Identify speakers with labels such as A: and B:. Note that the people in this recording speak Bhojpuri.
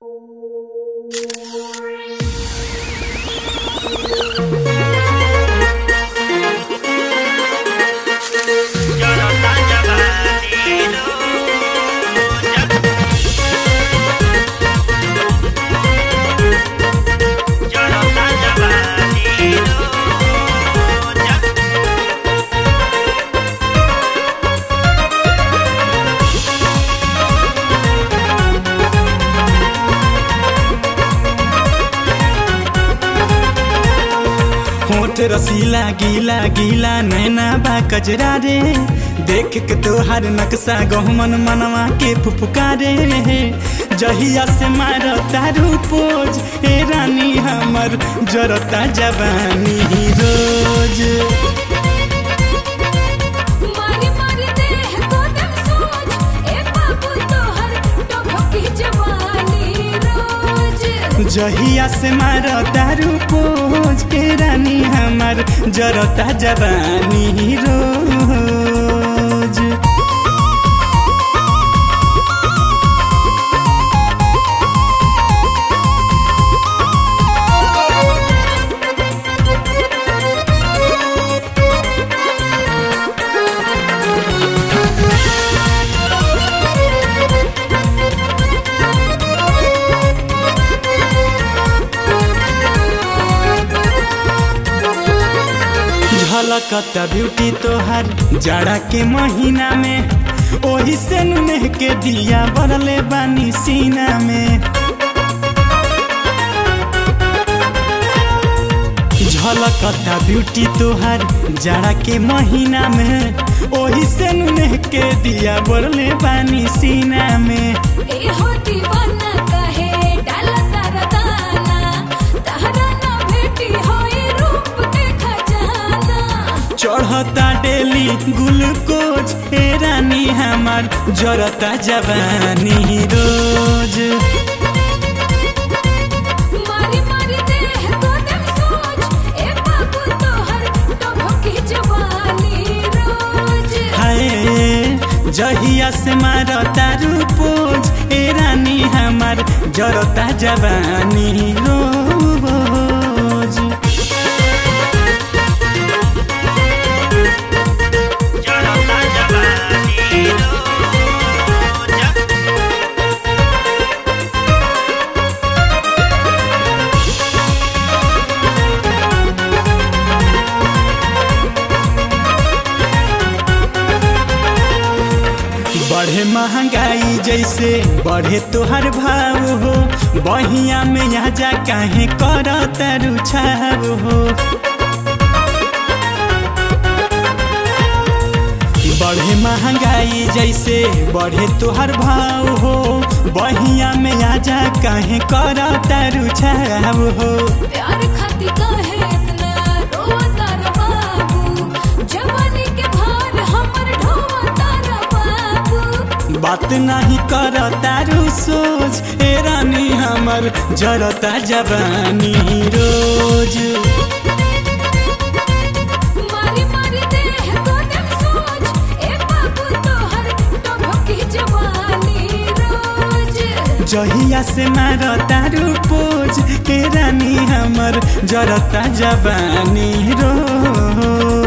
A: होठ रसीला गीला गीला नैना बा कजरा रे देख के तोहार नक्शा गहमन मनवा के फुफकारे जहिया से मार तारू पोज ए रानी हमर जरता जवानी रोज
B: मारी मारी देह को दम सोच ए बाबू तोहर टभकी जवानी रोज
A: जहिया से मार तारू पोज ए रानी हमर जरता जवानी रोज झलकता ब्यूटी तोहर जाड़ा के महीना में ओही से नुनेह के दिया बरले बानी सीना में झलकता ब्यूटी तोहर जाड़ा के महीना में ओही से नुनेह के दिया बरले बानी सीना में
B: ए हो दीवाना कहे डाला तारा दाना तहरा ना भेटी होई रूप के खजाना
A: चढ़ता डेली ग्लूकोज हे रानी हमार जरता जवानी रोज
B: मारी मारी देह को दम सोच ए बाबू तोहर टभकी जवानी रोज
A: हाय जहिया से मार तारू पोज ए रानी हमार जरता जवानी रोज बढ़े महंगाई जैसे बढ़े तोहर भाव हो बहिया में यहाँ जा काहे कर तारू छाव हो बढ़े महंगाई जैसे बढ़े तोहर भाव हो बहिया में आजा काहे कर तारू छाव हो
B: प्यार खाती काहे इतना रोता रे बाबू जवानी के भार हमर ढोता रे बाबू
A: बात नहीं कर तारू सोच ए रानी हमर जरता जवानी रोज
B: मारी मारी देह को दम सोच ए बाबू तोहर टभकी जवानी रोज
A: जहिया से मार तारू पोज ए रानी हमर जरता जवानी रोज